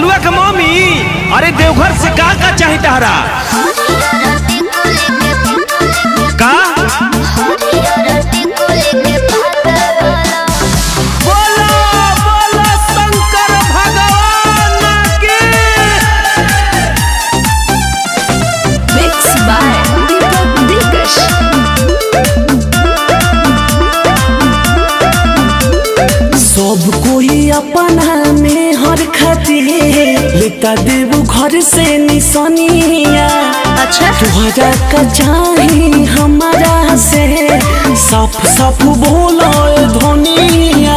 बबलुआ के मम्मी अरे देवघर से का का चाही तहरा का बोलो बोलो शंकर भगवान की Mixed by Deepak Dikash. सब कोई अपना में हर खातिर लेता देव घर से निशानिया अच्छा तुहरा का चाही हमारा से साफ साफ बोलो धोनिया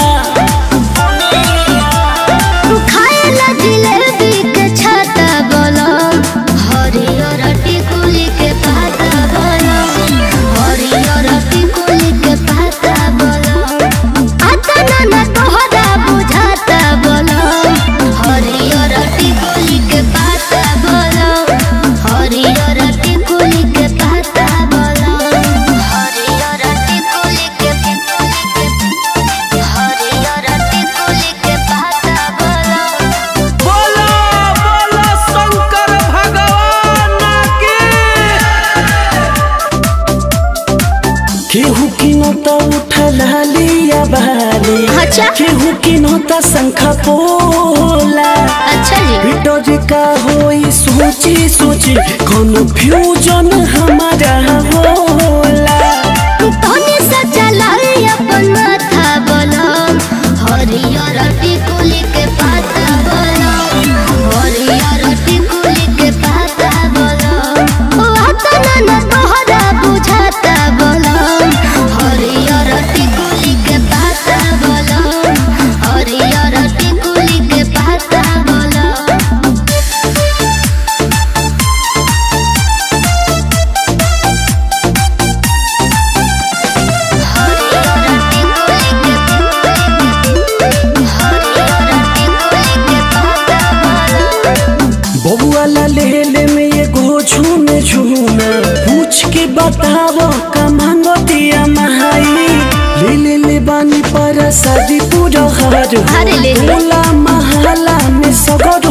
खाएला जिलेबी के छाता बोलो हरियर टिकुली के पाता बोलो हरियर टिकुली के पाता बोलो आता ना ना तोहरा बुझाता बोलो हरियर टिकुली के पाता बोलो हरियर टिकुली के पाता बोलो हरियर टिकुली के हरियर टिकुली के पाता बोलो बोलो बोलो शंकर भगवान की केहू की नोता उठा लिया बाली अच्छा। केहू की नोता शंखा पोला अच्छा जी भीतर का होई सोची सोची कन्फ्यूजन हमारा होला तोने सच्चा लाई अपन माथा बोलो हरियर टिकुली के पाता बोलो हरियर टिकुली के पाता बोलो ओ आता ना ना तोहरा बुझाता बोलो हरियर टिकुली के पाता बोलो हरियर टिकुली के पाता बोलो बबुआ ला ले ले में एगो झूमे झूमे पूछ के बतावो का मांगो दिया महाई ले ले ले बानी पर शादी पूरा हर अरे ले ले। होला महला में सगर